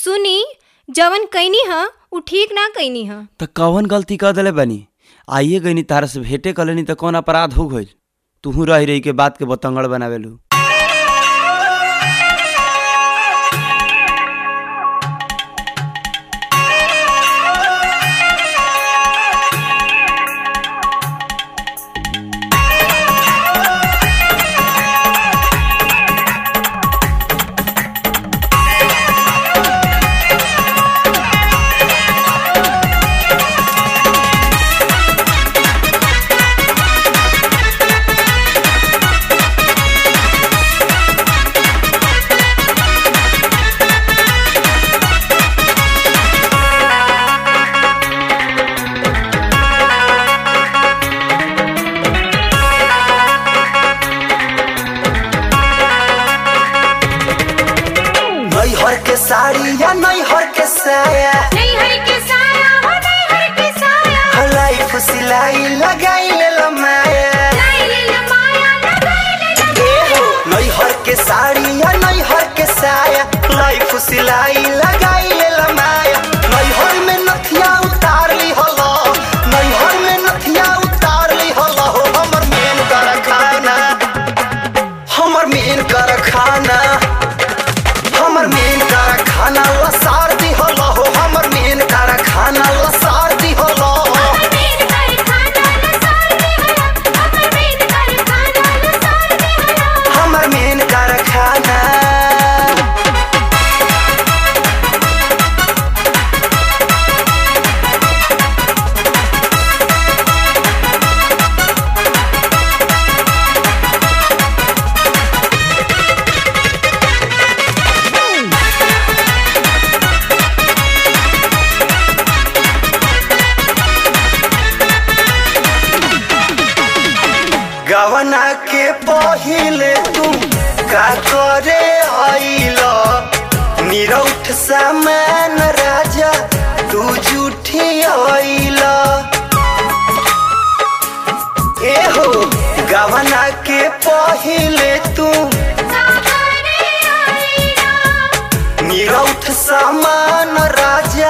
सुनी जवन कैनी ह उ ठीक ना कैनी ह त कवन गलती कर देले बानी आइए गईनी तारा से भेंटे कर लेनी त कौन अपराध हो गइल तुहू रही रही के बात के बतंगड़ बनावेलू नैहर के साड़ी या नैहर के साया हलाई फुसिलाई लगाई ले लमाया ए हो नैहर के साड़ी या नैहर के साया लाई फुसिलाई लगाई ले लमाया नैहर में नथिया उतार ली हलो नैहर में नथिया उतार ली हलो हो हमर मेन कर खाना हमर मेन कर खाना हमर मेन कर खाना लसार दी हलो हो हमर मेन कर खाना लसार दी हलो हमर मेन कर खाना गवना के पहिले तू का करे आइल निरौठ सामान राजा तू झूठी आइल ए हो गवना के पहिले तू निरौठ सामान राजा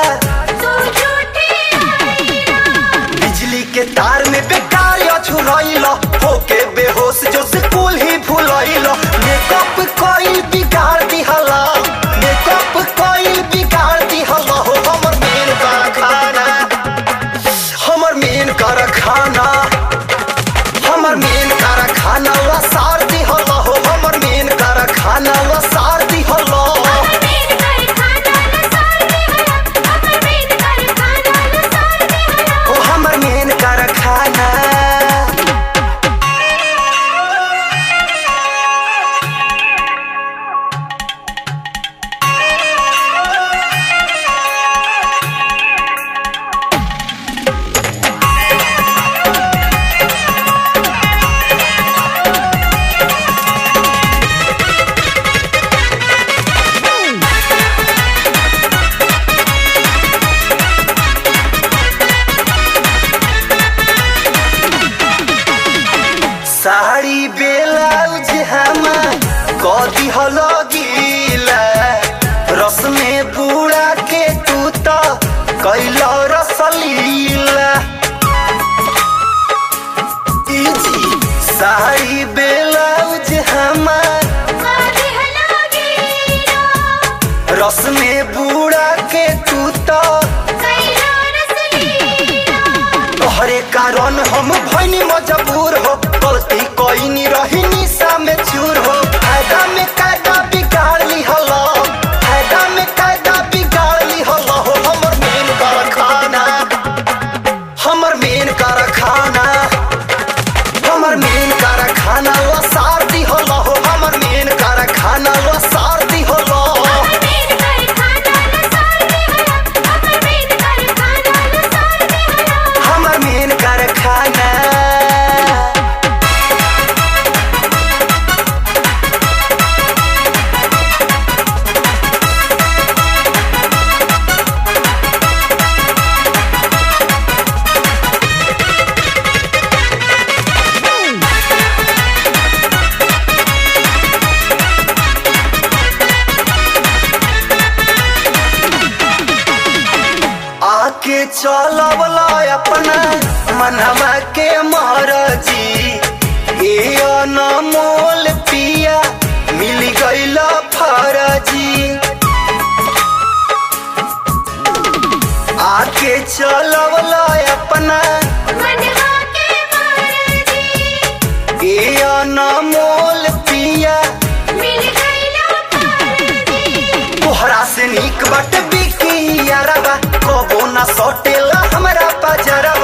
बिजली के तार में बेकार छुड़ैल होके बेहोश जो स्कूल ही भूलैल मेकअप कोई बिगाड़ दिहला मेकअप कोई बिगाड़ दिहला हो हमर मेन कारखाना हमर मेन कारखाना हमर मेन कारखाना लसार दिहला हो हमर मेन कारखाना लसार दिहला ओ हमर मेन कारखाना साड़ी ब्लाउज हम कदी हलो गीला रस में बुड़ा के तू तो कैलो रसलीला इजी साड़ी ब्लाउज हम रस में बुड़ा के तू तो तोहरे कारण हम भैनी मजबूर हो गलती कोई नहीं रही निशा में चूर हो फायदा में कायदा बिगाड़ ली हलो फायदा में कायदा बिगाड़ ली हलो हो हमर मेन कारखाना हमर मेन कारखाना हमर मेन कारखाना लसार दी हलो हो हमर मेन कारखाना लसार दी हलो हमर मेन कारखाना आके चलवला अपना मनवा के महाराजी ए अनमोल पिया मिल गईल फरजी आके चलवला अपना ए अनमोल पिया तोहरा से नीक बट बिकी यारबा कबो ना सटेला हमरा पजरबा